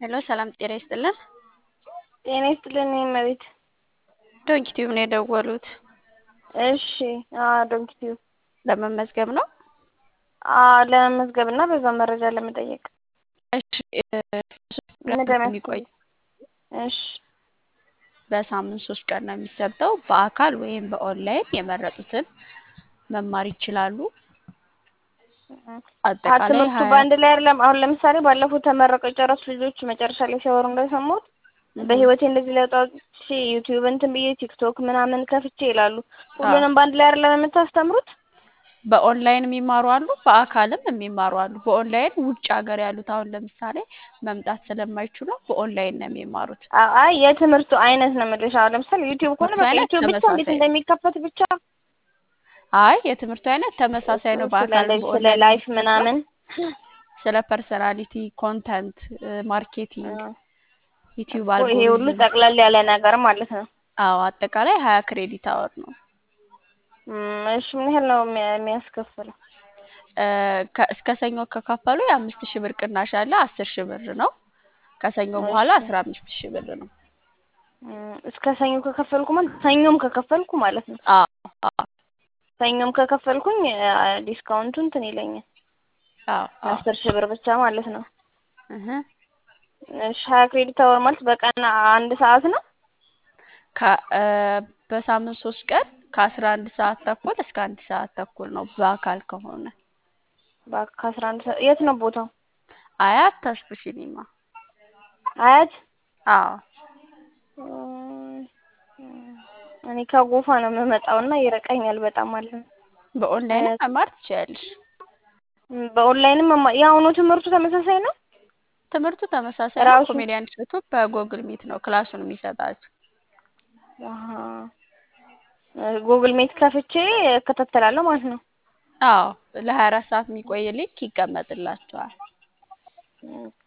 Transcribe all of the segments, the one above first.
ሄሎ ሰላም ጤና ይስጥልን። ጤና ይስጥልን እመቤት። ዶንኪ ቲዩብ ነው የደወሉት። እሺ አዎ ዶንኪ ቲዩብ ለመመዝገብ ነው? አዎ ለመመዝገብ እና በዛ መረጃ ለመጠየቅ እሺ ምን የሚቆይ እሺ በሳምንት ሶስት ቀን ነው የሚሰጠው። በአካል ወይም በኦንላይን የመረጡትን መማር ይችላሉ። አጠቃላይ ትምህርቱ ሀያ በአንድ ላይ አይደለም። አሁን ለምሳሌ ባለፈው ተመረቀው የጨረሱ ልጆች መጨረሻ ላይ ሲያወሩ እንደሰማሁት በህይወቴ እንደዚህ ለውጥ አውጥቼ ዩቲዩብ እንትን ብዬ ቲክቶክ ምናምን ከፍቼ ይላሉ። ሁሉንም በአንድ ላይ አይደለም የምታስተምሩት? በኦንላይን የሚማሩ አሉ፣ በአካልም የሚማሩ አሉ። በኦንላይን ውጭ ሀገር ያሉት አሁን ለምሳሌ መምጣት ስለማይችሉ በኦንላይን ነው የሚማሩት። አ- አይ የትምህርቱ አይነት ነው የምልሽ። አሁን ለምሳሌ ዩቲዩብ ከሆነ ትምህርቱ በቃ አይነት ዩቲዩብ ብቻ እንዴት ተመሳሳይ። እንደሚከፈት ብቻ አይ የትምህርቱ አይነት ተመሳሳይ ነው። ስለ በአካል እንደዚህ ስለ ላይፍ ምናምን ስለ ፐርሰናሊቲ፣ ኮንተንት ማርኬቲንግ፣ ዩቲዩብ እኮ ይሄ ሁሉ አልጎሪዝም። ጠቅለል ያለ ነገር ማለት ነው። አዎ አጠቃላይ ሀያ ክሬዲት አወር ነው። እም፣ እሺ ምን ያህል ነው የሚያ- የሚያስከፍለው? እ፣ ከ- እስከ ሰኞ ከከፈሉ የአምስት ሺህ ብር ቅናሽ አለ። አስር ሺህ ብር ነው። ከሰኞ በኋላ እሺ። አስራ አምስት ሺህ ብር ነው። እም፣ እስከ ሰኞ ከከፈልኩ ማለት ሰኞም ከከፈልኩ ማለት ነው። አዎ አዎ ሰኞም ከከፈልኩኝ አ፣ ዲስካውንቱ እንትን ይለኛል አዎ አዎ። አስር ሺህ ብር ብቻ ማለት ነው። እህ። እሺ ሀያ ክሬዲት አወር ማለት በቀን አንድ ሰዓት ነው? ከ- እ፣ በሳምንት ሶስት ቀን ከአስራ አንድ ሰዓት ተኩል እስከ አንድ ሰዓት ተኩል ነው በአካል ከሆነ። በቃ ከአስራ አንድ ሰዓት የት ነው ቦታው? አያት ተስፉ ሲኒማ። አያት አዎ እም፣ እኔ ከጎፋ ነው የምመጣው እና ይርቀኛል በጣም ማለት ነው። በኦንላይን አያት። መማር ትችያለሽ። እም፣ በኦንላይንም መማ- የአሁኑ ትምህርቱ ተመሳሳይ ነው? ትምህርቱ ተመሳሳይ ነው። ራሱ ኮሜዲያን እሸቱ በጎግል ሚት ነው ክላሱን የሚሰጣችሁ። አሀ። ጉግል ሜት ከፍቼ እከታተላለሁ ማለት ነው። አዎ ለሀያ አራት ሰዓት የሚቆይ ሊንክ ይቀመጥላችኋል። ኦኬ።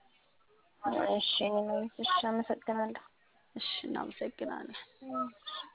እሺ እኔ እሺ አመሰግናለሁ። እሺ እናመሰግናለን። እሺ።